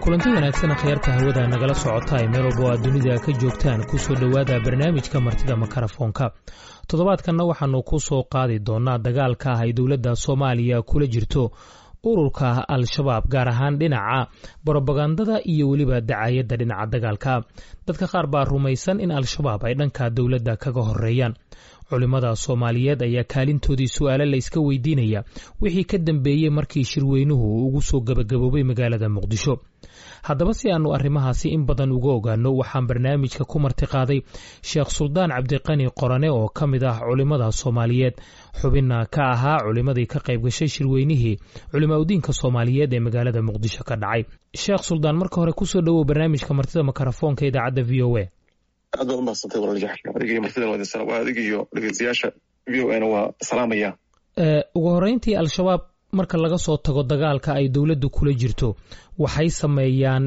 kulanti wanaagsan akhyaarta hawada nagala socota ay meel walba oo aad dunida ka joogtaan ku soo dhowaada barnaamijka martida makarafoonka toddobaadkanna waxaannu ku soo qaadi doonnaa dagaalka ah ay dowladda soomaaliya kula jirto ururka al-shabaab gaar ahaan dhinaca brobagandada iyo weliba dacayadda dhinaca dagaalka dadka qaar baa rumaysan in al-shabaab ay dhanka dowladda kaga horeeyaan culimmada soomaaliyeed ayaa kaalintoodii su-aale la yska weydiinaya wixii ka dambeeyey markii shirweynuhu uu ugu soo gabagaboobay magaalada muqdisho haddaba si aanu arrimahaasi in badan uga ogaano waxaan barnaamijka ku martiqaaday sheekh suldaan cabdiqani qorane oo ka mid ah culimmada soomaaliyeed xubinna ka ahaa culimmadii ka qayb gashay shirweynihii culimaa udiinka soomaaliyeed ee magaalada muqdisho ka dhacay sheekh suldaan marka hore kusoo dhowow barnaamijka martida makarafoonka idaacadda v o a aad baad umahadsantay walaaljaxka adigaiyo martidan waa adig iyo dhegeystayaasha v o ana waa salaamaya ugu horreyntii al-shabaab marka laga soo tago dagaalka ay dowladdu kula jirto waxay sameeyaan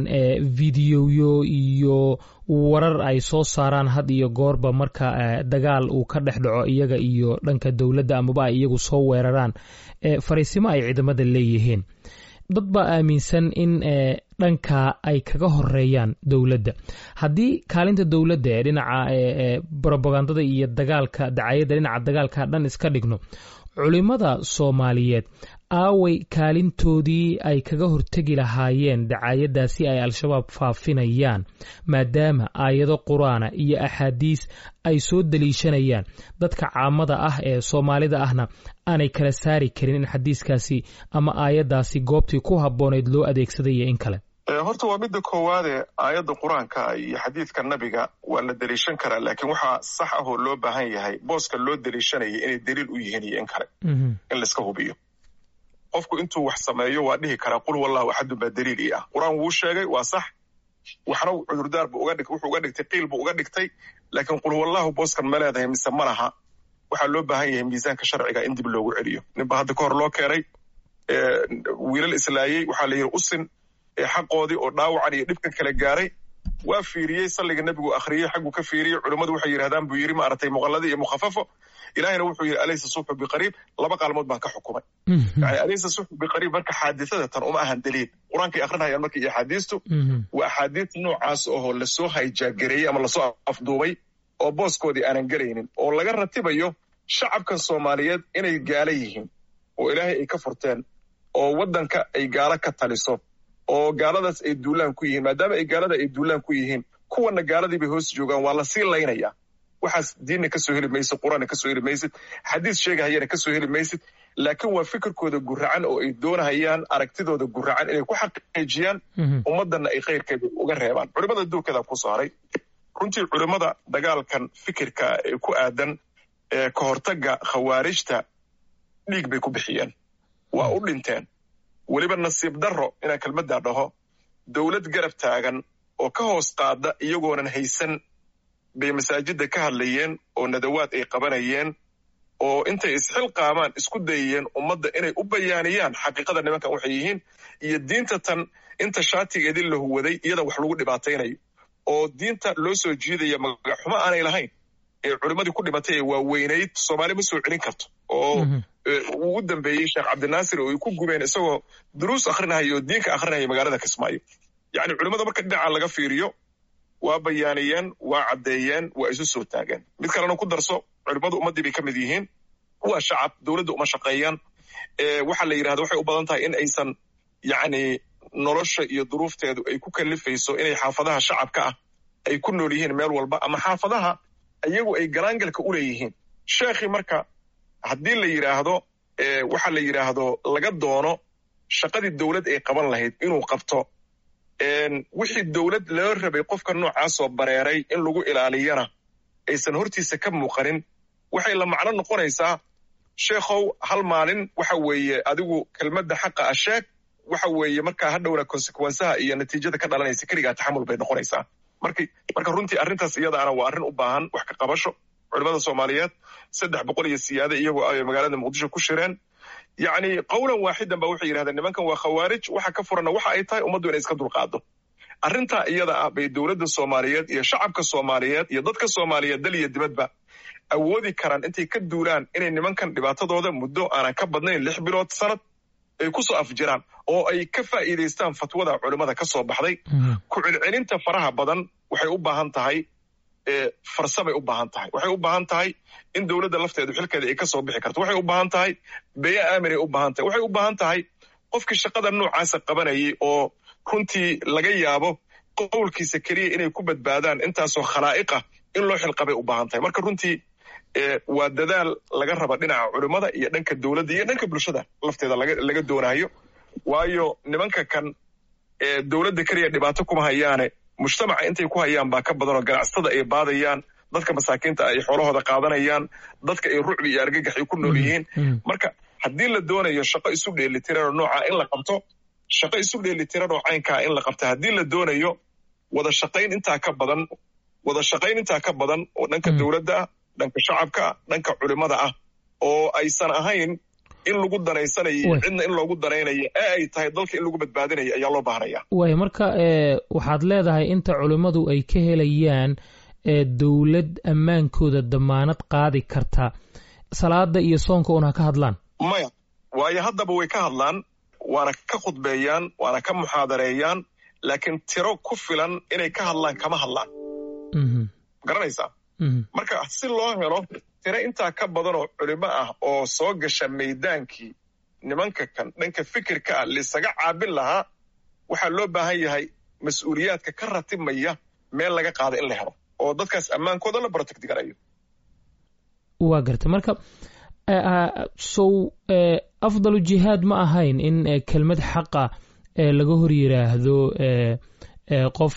videoyo iyo warar ay soo saaraan had iyo goorba marka dagaal uu ka dhex dhaco iyaga iyo dhanka dowladda amaba ay iyagu soo weeraraan fariisimo ay ciidamada leeyihiin dad baa aaminsan in dhanka ay kaga horeeyaan dowladda haddii kaalinta dowladda ee dhinaca brobagandada iyo dagaalka dacayadda dhinaca dagaalka dhan iska dhigno culimmada soomaaliyeed aaway kaalintoodii ay kaga hortegi lahaayeen dacaayadaasi ay al-shabaab faafinayaan maadaama aayado qur-aana iyo axaadiis ay soo daliishanayaan dadka caamada ah ee soomaalida ahna aanay kala saari karin in xadiiskaasi ama aayaddaasi goobtii ku habboonayd loo adeegsaday iyo in kale horta waa midda koowaade aayadda qur-aanka iyo xadiidka nabiga waa la deliishan karaa laakiin waxaa sax ah oo loo baahan yahay booska loo deliishanaya inay daliil u yihiin iyo in kale in laiska hubiyo qofku intuu wax sameeyo waa dhihi karaa qul wallahu axadun baa daliil ii ah qur-aan wuu sheegay waa sax waxna cudurdaar bu wuxuu uga dhigtay qiil buu uga dhigtay laakiin qul wallahu booskan ma leedahay mise ma laha waxaa loo baahan yahay miisaanka sharciga in dib loogu celiyo ninba hadda ka hor loo keenay wiilal islaayey waxaa la yidhi usin xaqoodii oo dhaawacan iyo dhibkan kala gaaray waa fiiriyey salliga nebigu akhriyey xagguu ka fiiriyey culummadu waxay yidhahdaan buu yidhi maaragtay muqalladi iyo mukhafafo ilaahayna wuxuu yidhi alaysa subxu biqariib laba qaalmood baan ka xukumay yani alaysa subxu biqariib marka xaadisada tan uma ahan daliil qur-aankay akrinayaan marka iyo axaadiistu waa axaadiis noocaas oo lasoo hayjaagereeyey ama lasoo afduubay oo booskoodii aanan gelaynin oo laga ratibayo shacabkan soomaaliyeed inay gaala yihiin oo ilaahay ay ka furteen oo waddanka ay gaalo ka taliso oo gaaladaas ay duulaan ku yihiin maadaama ay gaalada ay duulaan ku yihiin kuwana gaaladii bay hoos joogaan waa lasii laynaya waxaas diinna kasoo heli maysid qur-aanna kasoo heli maysid xadiis sheegahayana kasoo heli maysid laakiin waa fikirkooda guracan oo ay doonahayaan aragtidooda guracan inay ku xaqiijiyaan ummaddanna ay khayrkeeda uga reebaan culimmada duurkeeda kusoo haray runtii culimmada dagaalkan fikirka ee ku aadan ee ka hortagga khawaarijta dhiig bay ku bixiyeen waa u dhinteen weliba nasiib darro inaan kelmaddaa dhaho dowlad garab taagan oo ka hoos qaada iyagoonan haysan bay masaajidda ka hadlayeen oo nadawaad ay qabanayeen oo intay isxilqaamaan isku dayayeen ummadda inay u bayaaniyaan xaqiiqada nimankan waxay yihiin iyo diinta tan inta shaatigeedii la huwaday iyada wax lagu dhibaataynayo oo diinta loo soo jiidaya magaxumo aanay lahayn ee culimmadii ku dhimatay ee waaweynayd soomaali ma soo celin karto oo uu u dambeeyey sheekh cabdinaasir oo ay ku gubeen isagoo duruus akrinahaya oo diinka akrinaya magaalada kismaayo yacni culimmada marka dhinaca laga fiiriyo waa bayaaniyeen waa caddeeyeen waa isu soo taageen mid kalena ku darso culimmadu ummaddii bay ka mid yihiin waa shacab dowladda uma shaqeeyaan waxaa la yidhahda waxay u badan tahay in aysan yacni nolosha iyo duruufteedu ay ku kalifayso inay xaafadaha shacabka ah ay ku nool yihiin meel walba ama xaafadaha iyagu ay galaangalka u leeyihiin sheekhii marka haddii la yidhaahdo waxa la yidhaahdo laga doono shaqadii dowlad ay qaban lahayd inuu qabto wixii dowlad loo rabay qofka noocaasoo bareeray in lagu ilaaliyana aysan hortiisa ka muuqanin waxay la macno noqonaysaa sheekhow hal maalin waxa weeye adigu kelmadda xaqa ah sheeg waxa weeye markaa hadhowna konsekwensaha iyo natiijada ka dhalanaysa keligaa taxamul bay noqonaysaa marka marka runtii arrintaas iyadaana waa arrin u baahan wax ka qabasho culimada soomaaliyeed saddex boqol iyo siyaade iyagoo ay magaalada muqdisho ku shireen yacni qowlan waaxidan ba waxay yidhahdeen nimankan waa khawaarij waxa ka furanna waxa ay tahay ummaddu inay iska dulqaado arrintaa iyada ah bay dowladda soomaaliyeed iyo shacabka soomaaliyeed iyo dadka soomaaliyeed dal iyo dibadba awoodi karaan intay ka duulaan inay nimankan dhibaatadooda muddo aanan ka badnayn lix bilood sanad ay ku soo afjiraan oo ay ka faa'iidaystaan fatwada culimmada ka soo baxday ku celcelinta faraha badan waxay u baahan tahay farsabay u baahan tahay waxay u baahan tahay in dowladda lafteedu xilkeeda ay ka soo bixi karto waxay u baahan tahay beya aaminay u baahan tahay waxay u baahan tahay qofkii shaqada noocaasa qabanayay oo runtii laga yaabo qowlkiisa keliya inay ku badbaadaan intaasoo khalaa'iqah in loo xilqabay u baahan tahay marka runtii waa dadaal laga raba dhinaca culimmada iyo dhanka dowladda iyo dhanka bulshada lafteeda laga doonayo waayo nimanka kan dowladda keliya dhibaato kuma hayaane mujtamaca intay ku hayaan baa ka badanoo ganacsatada ay baadayaan dadka masaakiinta ay xoolahooda qaadanayaan dadka ay rucbi iyo argagax ay ku nool yihiin marka haddii la doonayo shaqo isu dheelitiranoo noocaa in la qabto shaqo isu dheelitiranoo caynkaa in la qabto haddii la doonayo wada shaqayn intaa ka badan wada shaqayn intaa ka badan oo dhanka dowladda ah dhanka shacabka ah dhanka culimmada ah oo aysan ahayn in lagu danaysanayo cidna in loogu danaynayo ee ay tahay dalka in lagu badbaadinayo ayaa loo baahnaya waay marka waxaad leedahay inta culimmadu ay ka helayaan dowlad ammaankooda damaanad qaadi karta salaada iyo soonka un ha ka hadlaan maya waayo haddaba way ka hadlaan waana ka khudbeeyaan waana ka muxaadareeyaan laakiin tiro ku filan inay ka hadlaan kama hadlaan garanaysaa marka si loo helo tiro intaa ka badan oo culimo ah oo soo gasha maydaankii nimanka kan dhanka fikirka ah laisaga caabin lahaa waxaa loo baahan yahay mas-uuliyaadka ka ratibmaya meel laga qaada in la helo oo dadkaas ammaankooda la protect garayo waa gartay marka sow afdalu jihaad ma ahayn in kelmad xaqa laga hor yiraahdo qof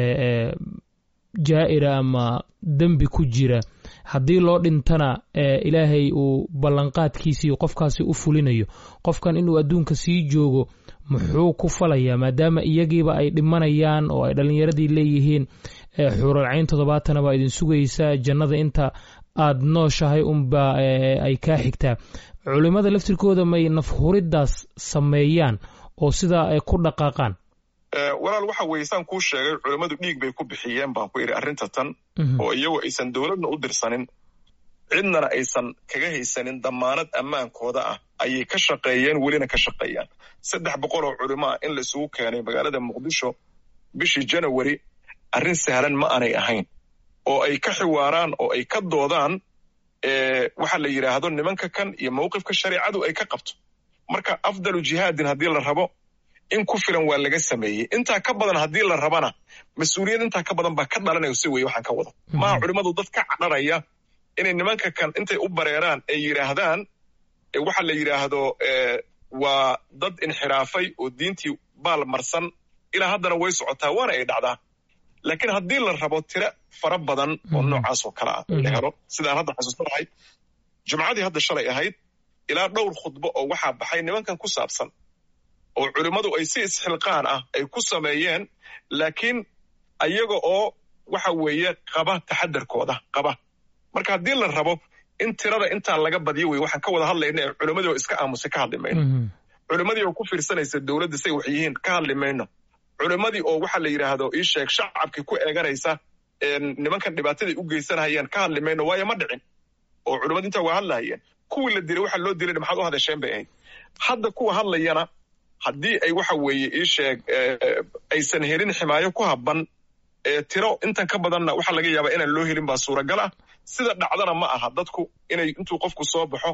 jaa'ira ama dembi ku jira haddii loo dhintana ilaahay uu ballanqaadkiisii qofkaasi u fulinayo qofkan inuu adduunka sii joogo muxuu ku falayaa maadaama iyagiiba ay dhimanayaan oo ay dhallinyaradii leeyihiin xuuralcayn toddobaatana baa idin sugaysaa jannada inta aad nooshahay unba ay kaa xigtaa culimmada laftirkooda may nafhuriddaas sameeyaan oo sidaa ay ku dhaqaaqaan walaal waxa weeye saan kuu sheegay culimmadu dhiig bay ku bixiyeen baan ku idhi arrinta tan oo iyagu aysan dowladna u dirsanin cidnana aysan kaga haysanin damaanad ammaankooda ah ayay ka shaqeeyeen welina ka shaqeeyaan saddex boqol oo culimo ah in la isugu keenay magaalada muqdisho bishii janawari arrin sahlan ma aanay ahayn oo ay ka xiwaaraan oo ay ka doodaan waxa la yidhaahdo nimanka kan iyo mawqifka shareicadu ay ka qabto marka afdalu jihaadin haddii la rabo in ku filan waa laga sameeyey intaa ka badan haddii la rabana mas-uuliyad intaa ka badan baa ka dhalanaya si weye waxaan ka wado maha culimmadu dad ka cadhanaya inay nimanka kan intay u bareeraan ay yidhaahdaan waxa la yidhaahdo waa dad inxiraafay oo diintii baal marsan ilaa haddana way socotaa waana ay dhacdaa laakiin haddii la rabo tiro fara badan oo noocaas oo kale ah la helo sidaan hadda xasuustanahay jumcadii hadda shalay ahayd ilaa dhowr khudbo oo waxaa baxay nimankan ku saabsan oo culimmadu ay si isxilqaan ah ay ku sameeyeen laakiin ayaga oo waxa weeye qaba taxadarkooda qaba marka haddii la rabo in tirada intaa laga badiyo wey waxaan ka wada hadlayna ee culimmadii oo iska aamusay ka hadli mayno culimmadii oo ku fiirsanaysa dowladda say wax yihiin ka hadli mayno culimmadii oo waxa la yidhaahdo ii sheeg shacabkii ku eeganaysa nimankan dhibaataday u geysanahayaan ka hadli mayno waayo ma dhicin oo culimmadu intaa waa hadlahayeen kuwii la dilay waxa loo dilay maxaad u hadasheen bay ahayd hadda kuwa hadlayana haddii ay waxa weeye ii sheeg aysan helin ximaayo ku habban tiro intan ka badanna waxaa laga yaabaa inaan loo helin baa suuragal ah sida dhacdana ma aha dadku inay intuu qofku soo baxo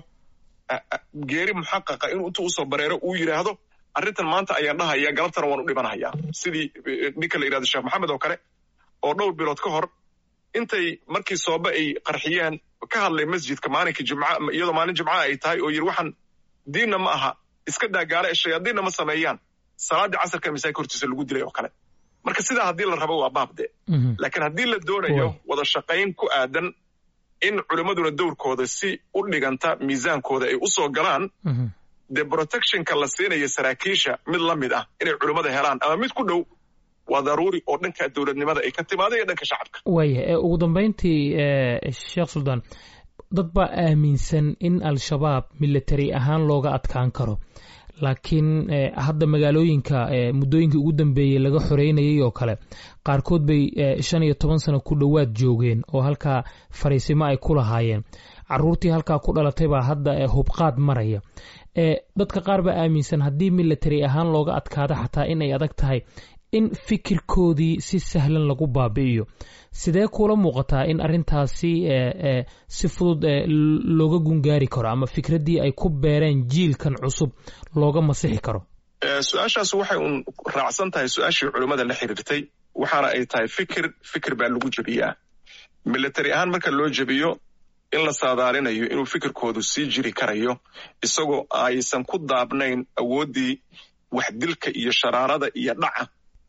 geeri muxaqaqa inuu intuu usoo bareero uu yidhaahdo arrintan maanta ayaan dhahaya galabtana waan u dhibanahayaa sidii ninka la yidhahdo sheekh maxamed oo kale oo dhowr bilood ka hor intay markii soobe ay qarxiyeen ka hadlay masjidka maalinka jimca iyadoo maalin jimca ay tahay oo yidhi waxaan diinna ma aha iska daa gaala e shayaadiinna ma sameeyaan salaaddii casarka masaajika hortiisa lagu dilay oo kale marka sidaa haddii la rabo waa baabde laakiin haddii la doonayo wada shaqayn ku aadan in culimmaduna dowrkooda si u dhiganta miisaankooda ay u soo galaan dee protectionka la siinayo saraakiisha mid la mid ah inay culimmada helaan ama mid ku dhow waa daruuri oo dhanka dowladnimada ay ka timaada iyo dhanka shacabka waaya ugu dambayntii sheekh suldaan dad baa aaminsan in al-shabaab military ahaan looga adkaan karo laakiin hadda magaalooyinka muddooyinkii ugu dambeeyey laga xoreynayay oo kale qaarkood bay shan iyo toban sano ku dhowaad joogeen oo halkaa fariisimo ay ku lahaayeen caruurtii halkaa ku dhalatay baa hadda hubqaad maraya dadka qaar baa aaminsan haddii military ahaan looga adkaado xataa inay adag tahay in fikirkoodii si sahlan lagu baabi'iyo sidee kuula muuqataa in arrintaasi si fudud looga gungaari karo ama fikraddii ay ku beereen jiilkan cusub looga masixi karo su-aashaas waxay un raacsan tahay su-aashii culimmada la xiriirtay waxaana ay tahay fikir fikir baa lagu jebiyaa military ahaan marka loo jebiyo in la saadaalinayo inuu fikirkoodu sii jiri karayo isagoo aysan ku daabnayn awooddii waxdilka iyo sharaarada iyo dhaca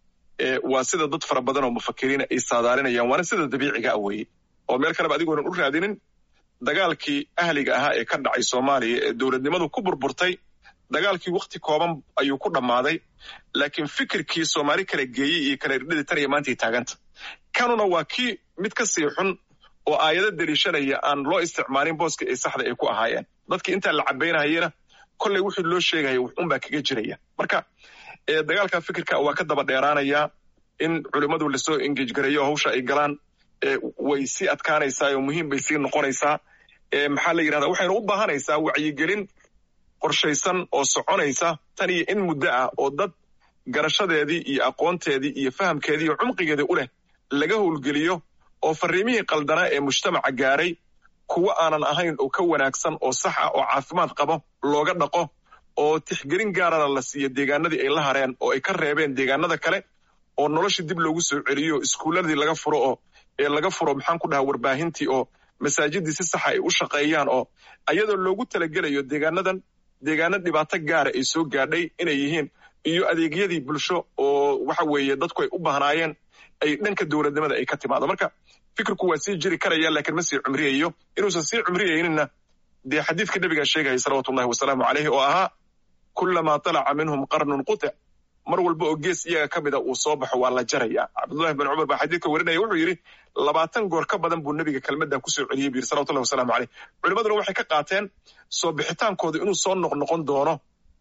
waa sida dad fara badan oo mufakiriina ay saadaalinayaan waana sida dabiiciga ah weeye oo meel kaleba adigoonan u raadinin dagaalkii ahliga ahaa ee ka dhacay soomaaliya ee dowladnimadu ku burburtay dagaalkii wakhti kooban ayuu ku dhammaaday laakiin fikirkii soomaali kala geeyey iyo kala irdhadii tan iyo maantay taaganta kanuna waa kii mid ka sii xun oo aayado deliishanaya aan loo isticmaalin booska ay saxda ay ku ahaayeen dadkii intaa la cabaynahayena kolley wuxuu loo sheegaya wuxuunbaa kaga jiraya marka dagaalka fikirka waa ka daba dheeraanayaa in culimmadu lasoo engej gareeyo hawsha ay galaan way sii adkaanaysaa oo muhiim bay sii noqonaysaa maxaa la yidhahda waxayna u baahanaysaa wacyigelin qorshaysan oo soconaysa tan iyo in muddo ah oo dad garashadeedii iyo aqoonteedii iyo fahamkeedii iyo cumqigeedii u leh laga howlgeliyo oo fariimihii qaldanaa ee mujtamaca gaaray kuwo aanan ahayn oo ka wanaagsan oo sax ah oo caafimaad qabo looga dhaqo oo tixgelin gaarana la siiyo deegaanadii ay la hareen oo ay ka reebeen deegaanada kale oo nolosha dib loogu soo celiyo iskuuladii laga furo oo ee laga furo maxaan ku dhahaa warbaahintii oo masaajidii si saxa ay u shaqeeyaan oo ayadoo loogu talagelayo deegaanadan deegaano dhibaato gaara ay soo gaadhay inay yihiin iyo adeegyadii bulsho oo waxa weeye dadku ay u bahnaayeen ay dhanka dowladnimada ay ka timaado marka fikirku waa sii jiri karaya laakiin ma sii cumriyayo inuusan sii cumriyayninna dee xadiidka nebigaa sheegaya salawatullahi wasalaamu caleyhi oo ahaa kullamaa talaca minhum qarnun qutic mar walba oo gees iyaga ka mida uu soo baxo waa la jaraya cabdullahi bin cumar baa xadiidka warinaya wuxuu yidhi labaatan goor ka badan buu nebiga kelmaddaa kusoo celiyey bu yidhi salawatullahi wasalamu caleyh culimaduna waxay ka qaateen soo bixitaankooda inuu soo noqnoqon doono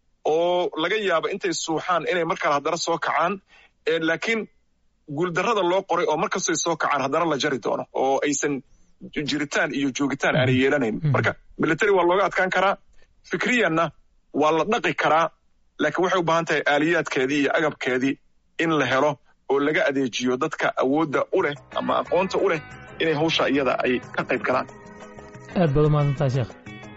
oo laga yaabo intay suuxaan inay markale haddana soo kacaan laakiin guuldarrada loo qoray oo markastay soo kacaan haddana la jari doono oo aysan jiritaan iyo joogitaan aanay yeelanayn marka military waa looga adkaan karaa fikriyanna waa la dhaqi karaa laakiin waxay u baahan tahay aaliyaadkeedii iyo agabkeedii in la helo oo laga adeejiyo dadka awoodda u leh ama aqoonta u leh inay hawsha iyada ay ka qayb galaan aad baad umahadsantaha sheekh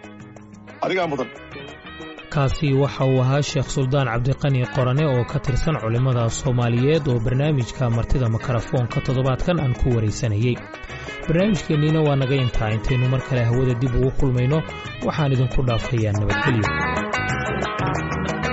adigaa mudan kaasi waxa uu ahaa sheekh suldaan cabdiqani qorane oo ka tirsan culimmada soomaaliyeed oo barnaamijka martida makarafoonka toddobaadkan aan ku waraysanayey barnaamijkeenniina waa naga intaa intaynu mar kale hawada dib ugu kulmayno waxaan idinku dhaafayaa nabadgelyo